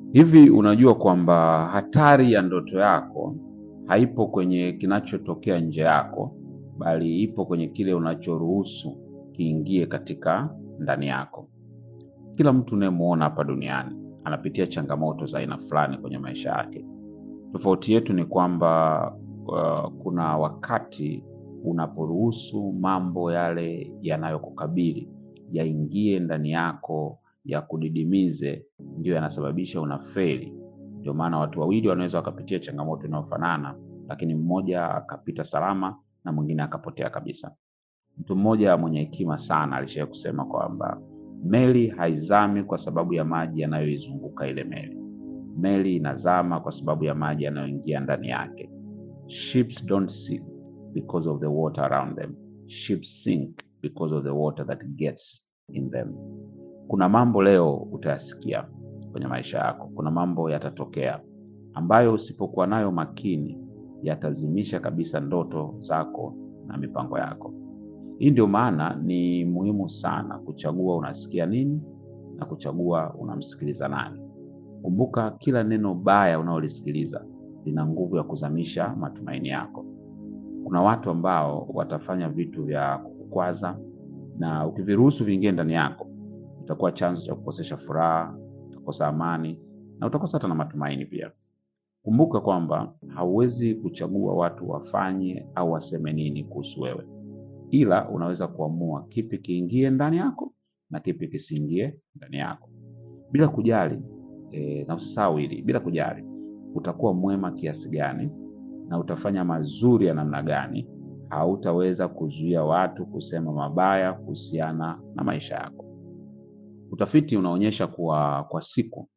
Hivi unajua kwamba hatari ya ndoto yako haipo kwenye kinachotokea nje yako, bali ipo kwenye kile unachoruhusu kiingie katika ndani yako. Kila mtu unayemwona hapa duniani anapitia changamoto za aina fulani kwenye maisha yake. Tofauti yetu ni kwamba uh, kuna wakati unaporuhusu mambo yale yanayokukabili yaingie ndani yako yakudidimize, ndio yanasababisha unafeli. Ndio maana watu wawili wanaweza wakapitia changamoto inayofanana, lakini mmoja akapita salama na mwingine akapotea kabisa. Mtu mmoja mwenye hekima sana alishawahi kusema kwamba meli haizami kwa sababu ya maji yanayoizunguka ile meli. Meli inazama kwa sababu ya maji yanayoingia ndani yake. Ships don't sink because of the water around them. Ships sink because of the water that gets in them. Kuna mambo leo utayasikia kwenye maisha yako, kuna mambo yatatokea ambayo usipokuwa nayo makini yatazimisha kabisa ndoto zako na mipango yako. Hii ndio maana ni muhimu sana kuchagua unasikia nini na kuchagua unamsikiliza nani. Kumbuka, kila neno baya unaolisikiliza lina nguvu ya kuzamisha matumaini yako. Kuna watu ambao watafanya vitu vya kukukwaza, na ukiviruhusu viingie ndani yako, itakuwa chanzo cha kukosesha furaha, utakosa amani na utakosa hata na matumaini pia. Kumbuka kwamba hauwezi kuchagua watu wafanye au waseme nini kuhusu wewe, ila unaweza kuamua kipi kiingie ndani yako na kipi kisiingie ndani yako, bila kujali e, na usisahau hili, bila kujali utakuwa mwema kiasi gani na utafanya mazuri ya namna gani, hautaweza kuzuia watu kusema mabaya kuhusiana na maisha yako. Utafiti unaonyesha kuwa kwa siku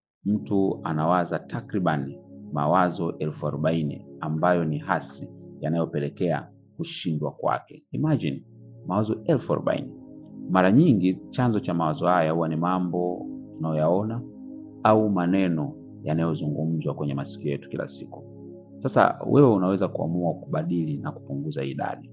mtu anawaza takriban mawazo elfu arobaini ambayo ni hasi yanayopelekea kushindwa kwake. Imagine mawazo elfu arobaini. Mara nyingi chanzo cha mawazo haya huwa ni mambo tunayoyaona au maneno yanayozungumzwa kwenye masikio yetu kila siku. Sasa wewe unaweza kuamua kubadili na kupunguza idadi.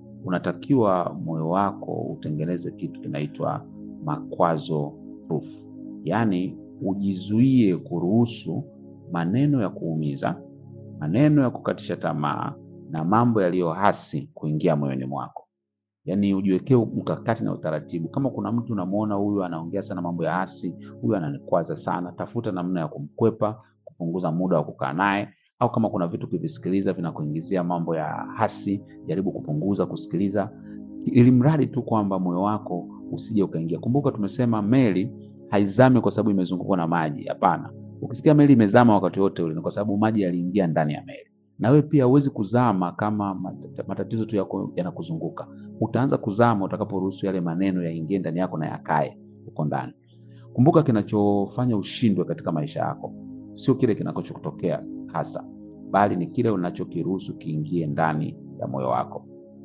Unatakiwa moyo wako utengeneze kitu kinaitwa makwazo proof, yaani ujizuie kuruhusu maneno ya kuumiza, maneno ya kukatisha tamaa na mambo yaliyo hasi kuingia moyoni mwako. Yaani ujiwekee mkakati na utaratibu. Kama kuna mtu unamwona huyu anaongea sana mambo ya hasi, huyu ananikwaza sana, tafuta namna ya kumkwepa, kupunguza muda wa kukaa naye, au kama kuna vitu ukivisikiliza vinakuingizia mambo ya hasi, jaribu kupunguza kusikiliza, ili mradi tu kwamba moyo wako usije ukaingia. Kumbuka tumesema meli haizami kwa sababu imezungukwa na maji. Hapana, ukisikia meli imezama wakati wote ule ni kwa sababu maji yaliingia ndani ya meli. Na wewe pia huwezi kuzama kama mat- matatizo tu yako yanakuzunguka. Utaanza kuzama utakaporuhusu yale maneno yaingie ndani yako na yakae huko ndani. Kumbuka, kinachofanya ushindwe katika maisha yako sio kile kinachotokea hasa, bali ni kile unachokiruhusu kiingie ndani ya moyo wako.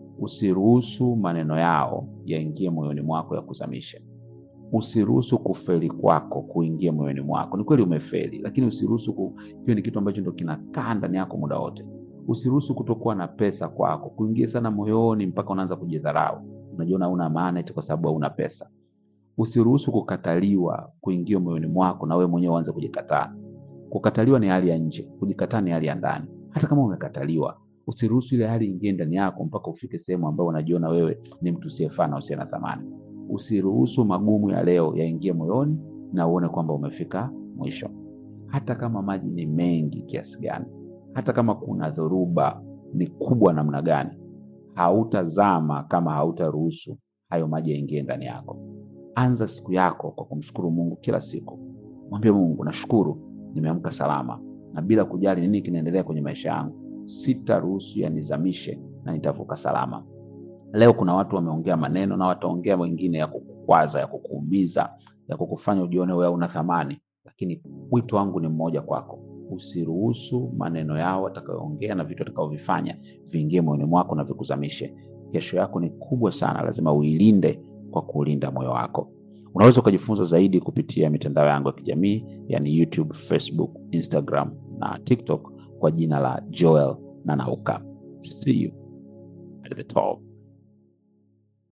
Usiruhusu maneno yao yaingie moyoni mwako yakuzamishe. Usiruhusu kufeli kwako kuingia moyoni mwako. Ni kweli umefeli, lakini usiruhusu ku... hiyo ni kitu ambacho ndo kinakaa ndani yako muda wote. Usiruhusu kutokuwa na pesa kwako kuingia sana moyoni mpaka unaanza kujidharau, unajiona una maana eti kwa sababu hauna pesa. Usiruhusu kukataliwa kuingia moyoni mwako na wewe mwenyewe uanze kujikataa. Kukataliwa ni hali ya nje, kujikataa ni hali ya ndani. Hata kama umekataliwa, usiruhusu ile hali ingie ndani yako mpaka ufike sehemu ambayo unajiona wewe ni mtu usiyefaa na usiye na thamani. Usiruhusu magumu ya leo yaingie moyoni na uone kwamba umefika mwisho. Hata kama maji ni mengi kiasi gani, hata kama kuna dhoruba ni kubwa namna gani, hautazama kama hautaruhusu hayo maji yaingie ndani yako. Anza siku yako kwa kumshukuru Mungu kila siku. Mwambie Mungu, nashukuru nimeamka salama, na bila kujali nini kinaendelea kwenye maisha yangu, sitaruhusu yanizamishe na nitavuka salama. Leo kuna watu wameongea maneno na wataongea wengine ya kukukwaza, ya kukuumiza, ya kukufanya ujione wewe una thamani, lakini wito wangu ni mmoja kwako. Usiruhusu maneno yao watakayoongea na vitu watakavyovifanya viingie moyoni mwako na vikuzamishe. Kesho yako ni kubwa sana, lazima uilinde kwa kuulinda moyo wako. Unaweza ukajifunza zaidi kupitia mitandao yangu ya kijamii, yani YouTube, Facebook, Instagram na TikTok kwa jina la Joel Nanauka. See you at the top.